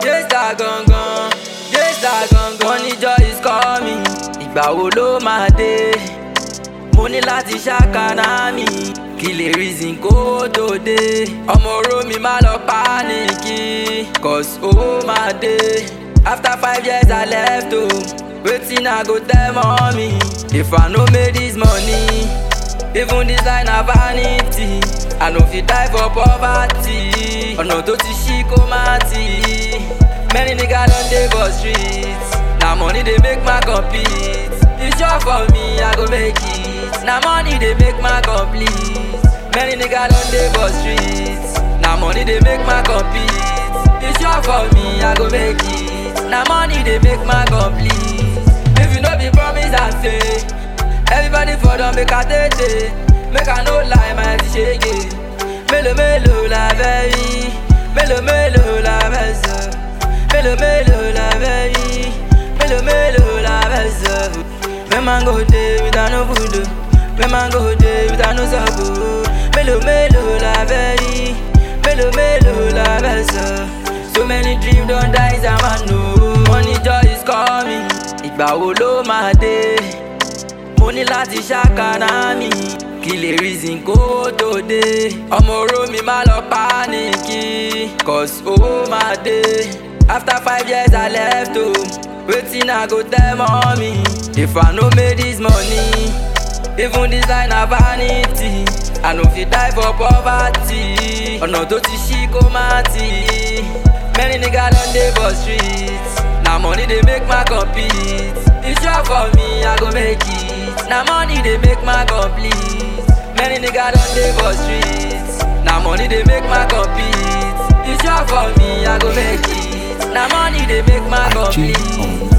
Jésà gangan, Jésà gangan. Wọ́n ní joy is coming, ìgbà wo ló máa dé? Mo ní láti ṣàkànnà mi, kí lè reason kó tó dé. Ọmọ oró mi má lọ pánìkì, cause owó máa dé. After five years I left home, wetin I go tell mommy? If I no make this money, even this line na vanity. I no fit die for poverty. Ọ̀nà tó ti ṣí kó má tì. Many niggas don dey for street. Na money dey make man compete. E sure for me, I go make it. Na money dey make man complete. Many niggas don dey for street. Na money dey make man compete. E sure for me, I go make it. Na money dey make man complete. If you no be promise and say, everybody for don make I tètè. Make I no lie, my ti ṣege. Mélòó mélòó la fẹ́ rí? Mélòó mélòó la fẹ́ sọ? Mélòó mélòó la fẹ́ rí? Mélòó mélòó la fẹ́ sọ? Where man go dey without no food o? Where man go dey without no sub o? Mélòó mélòó la fẹ́ rí? Mélòó mélòó la fẹ́ sọ? So many dreams don die inside man o. Money joy is coming, ìgbà wo ló máa dé? Mo ní láti ṣàkànnà mi, kí lè reason kó tó dé. Ọmọ oró mi má lọ pánìkì, cause owó máa dé. After five years I left home, wetin I go tell mommy? If I no make this money, even this line na vanity. I no fit die for poverty. Ọ̀nà tó ti ṣí kó má tì. Many niggas don dey for street. Na money dey make man compete. E sure for me, I go make it. Na money dey make man complete. Many niggas don dey for street. Na money dey make man compete. E sure for me, I go make it. Na money dey make man G complete. on